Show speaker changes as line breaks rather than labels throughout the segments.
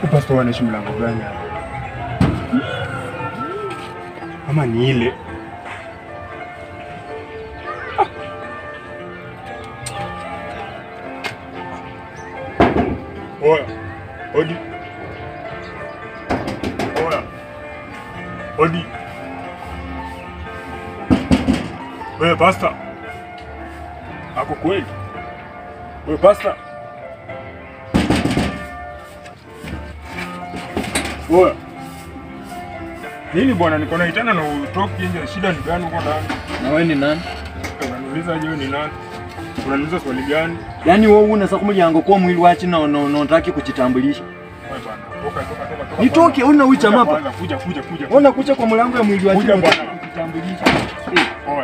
Pastor wanaishi mlango gani hapa? Ama ni ile? Ah. Oya, odi. Oya. Odi. Wewe Pastor. Ako kweli? Wewe Pastor. Oya. Nini bwana, niko na itana na utoki nje. Shida ni gani huko ndani?
Na wewe ni nani?
Unaniuliza je, ni nani? Unaniuliza swali gani?
Yaani wewe unasa kumulyango kwa mwili wachi na no, no, nataki kuchitambulisha.
Wewe bwana, toka toka toka toka.
Nitoke una ucha
Kuja
mapa.
kwanza, Kuja kuja kuja.
Ona kucha kwa mlango ya mwili wachi
Kuja
na
bwana.
kuchitambulisha.
Oya.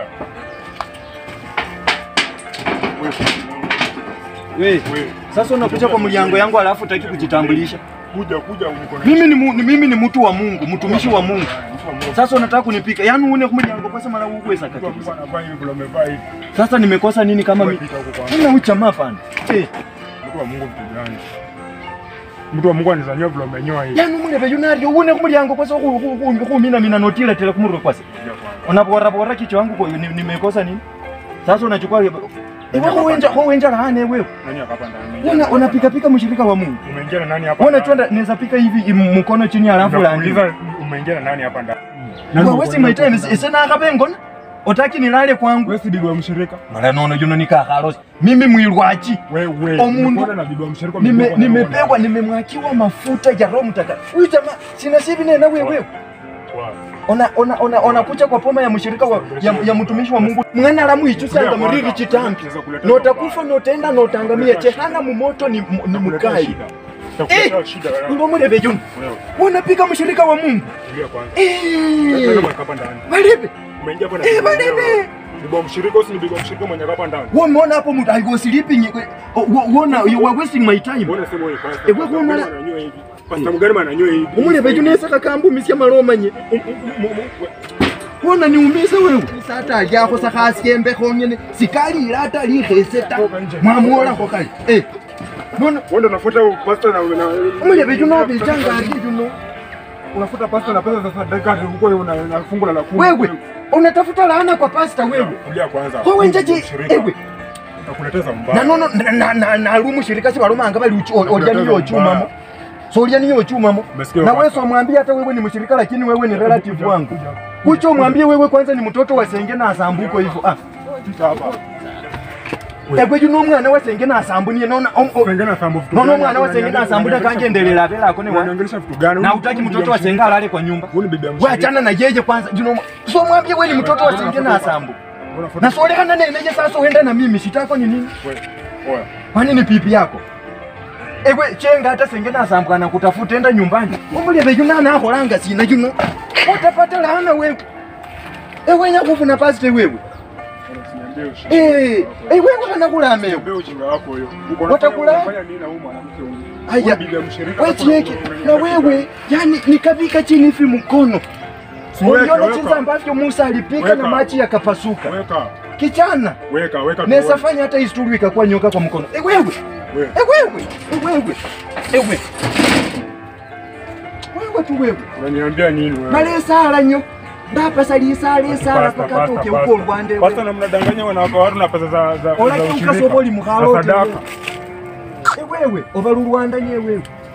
Wewe.
Wewe,
Wewe.
sasa unakucha kwa mlango yangu alafu utaki kujitambulisha.
Kuja kuja niko na
Mimi ni, mu, ni mimi ni mtu wa Mungu, mtumishi wa Mungu.
Mtu wa Mungu.
Sasa unataka kunipika. Yaani uone kumulyango kwa sema uwe saka
Mtu wa Mungu anavaa hivi vile umevaa hivi.
Sasa nimekosa nini kama
Wewe
mimi?
pita huko kwanza.
Una ucha mapa. Eh,
Mtu wa Mungu mtu gani? Mtu wa Mungu anizanyia vile umenyoa hivi.
yaani umulebe yunario uone kumulyango kwa sababu kumina mina notila tele kumurwe kwase.
Kuja kwanza.
Unapora pora kichwa wangu kwa ni- nimekosa nini? Sasa unachukua Ewe huenja huenja laana wewe.
Nani hapa ndani?
Una unapika pika mshirika wa Mungu.
Umeingia na nani hapa?
Uone
ndani?
twenda naweza pika hivi im- mkono chini alafu la
Nakuuliza umeingia na nani hapa ndani?
Wewe wesi my time isena akabengona. Otaki nilale kwangu.
Wewe si bibi wa mshirika?
Mara nono juno nikakharosi. Mimi mwilwachi.
Wewe
Omundu.
nimekuona na bibi wa mshirika
Nime
umekuwa na
nimepewa nimemwakiwa mafuta ya Roho Mtakatifu. Huyu jamaa sina sivi nena wewe.
Wow.
Ona ona ona ona kucha kwa poma ya mshirika wa, ya, ya mtumishi wa Mungu. Mwana la mwichu sanga muriri chitambi. Notakufa notenda notangamia chehana mumoto ni, ni mukai.
Takuletea shida wewe.
Ngo mulebe juno.
Wewe,
Unapika mshirika wa Mungu.
tulia kwanza.
Eh.
Wewe kama hapa ndani.
Balebe.
Umeingia hapa na
Eh,
bibi wa
bana,
mshirika.
be.
Bibi wa mshirika usi ni bibi wa mshirika mwenye hapa ndani.
Umeona hapo mtu I was sleeping. Uona you were wasting my time.
Mbona sema wewe pasta?
Eh, wewe kuna-
ananyoa hivi. Pasta mgani ananyoa hivi?
Umulebe juno yesaka kambu misya maromanye. Wona niumiza wewe. Sata alyako sakhasiembe khonyene sikalila ata likheseta. Mwamuola ko kali. Eh. Nona
Wewe ndio unafuata pasta na na
umulebe juno abichanga ali juno.
unafuta pasta na pesa za sadaka huko una na fungu la kumi.
Wewe unatafuta laana kwa pasta wewe.
Kulia kwanza.
Wewe njaje
Mshirika.
ewe.
Utakuleteza mbaya.
Na nono na na na lumu shirika si balomanga bali uchi olya niyo chumamo. So olya niyo chumamo.
Umesikia
Na
baba?
wewe so mwambie hata wewe ni mshirika lakini wewe ni relative wangu. Kucho mwambie wewe kwanza ni mtoto wa senge na asambuko hivyo. Ah.
Pita hapa.
Egwe juno omwana wa senge na asambunye nona om- o-
Pengine asambu vitu.
nona
gani?
omwana wa senge na asambunye kangendelela abela akone wa.
Unaongelesha vitu gani?
Na utaki mtoto wa senge alale kwa nyumba.
Huyu ni bibi ya
Wewe
mshirika.
achana na yeye kwanza. Juno omwa- so mwambie wewe ni mtoto wa senge na asambu.
Unafuata-
Na solekana nene je sasa uende na mimi sitako ni nini?
Wewe. Oya.
Kwani ni pipi yako? Ewe chenga hata senge na asambwa na kutafuta enda nyumbani. Umulebe yuna na akholanga sina yuno. Utapata laana wewe. Ewe nya kufuna pastor wewe.
Usiniambie ushirika.
Eh, eh wewe kana kulameyo.
Usiniambie ujinga wako huyo. Uko
Watakula?
unafanya nini na huyu mwanamke huyu?
Aya.
Huyu bibi ya mshirika.
Wewe chieke na wewe yani nikavika chini hivi mkono.
Weka,
Uliona
weka.
jinsi ambavyo Musa alipika
Weka.
na maji yakapasuka.
Weka.
Kichana.
Weka, weka.
Nesa
tuone.
fanya hata historia ikakuwa nyoka kwa mkono. Eh wewe.
Wewe.
Eh wewe. Eh wewe. Eh wewe. Wewe tu wewe.
Unaniambia nini wewe?
Malesala nyo. Ndapasa lisala esala
Pasta, pasta,
pakatoke
pasta.
uko Rwanda.
Pasta na mnadanganya wanawake wa watu na pesa za za
Ola
za
kiuka
ushirika.
soboli mukhalo
Na sadaka.
Eh wewe, ovalu Rwanda nye wewe.